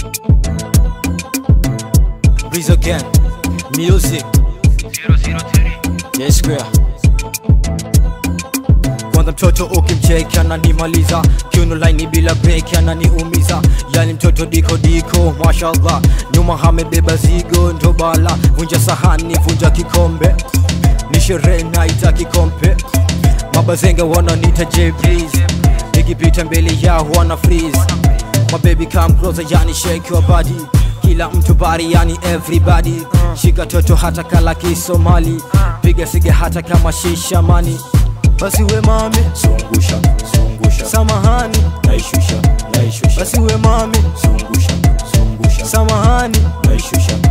Breeze again. Music. Yes, square. Kwanza mtoto ukimcheki ananimaliza, kiuno laini bila breki ananiumiza, yani mtoto diko diko, mashallah, nyuma amebeba zigo ndo bala, vunja sahani, vunja kikombe, ni sherehe naita kikombe, mabazenga wananiita J Breeze, nikipita mbele yao wana freeze, my baby come closer, yani shake your body kila mtu bari yani everybody shika toto hata kala kisomali piga siga hata kama shishamani basi we mami zungusha zungusha samahani naishusha naishusha basi we mami zungusha zungusha samahani naishusha